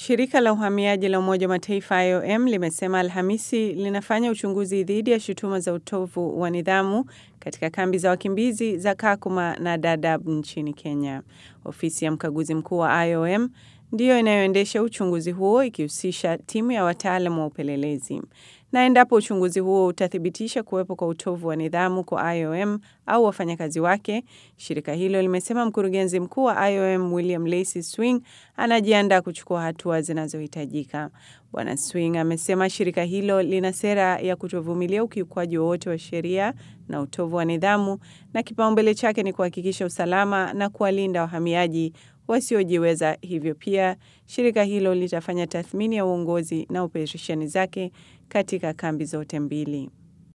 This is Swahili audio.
Shirika la uhamiaji la Umoja wa Mataifa IOM limesema Alhamisi linafanya uchunguzi dhidi ya shutuma za utovu wa nidhamu katika kambi za wakimbizi za Kakuma na Dadaab nchini Kenya. Ofisi ya mkaguzi mkuu wa IOM ndiyo inayoendesha uchunguzi huo ikihusisha timu ya wataalamu wa upelelezi. Na endapo uchunguzi huo utathibitisha kuwepo kwa utovu wa nidhamu kwa IOM au wafanyakazi wake, shirika hilo limesema mkurugenzi mkuu wa IOM William Lacy Swing anajiandaa kuchukua hatua zinazohitajika. Bwana Swing amesema shirika hilo lina sera ya kutovumilia ukiukwaji wowote wa sheria na utovu wa nidhamu, na kipaumbele chake ni kuhakikisha usalama na kuwalinda wahamiaji wasiojiweza. Hivyo pia shirika hilo litafanya tathmini ya uongozi na operesheni zake katika kambi zote mbili.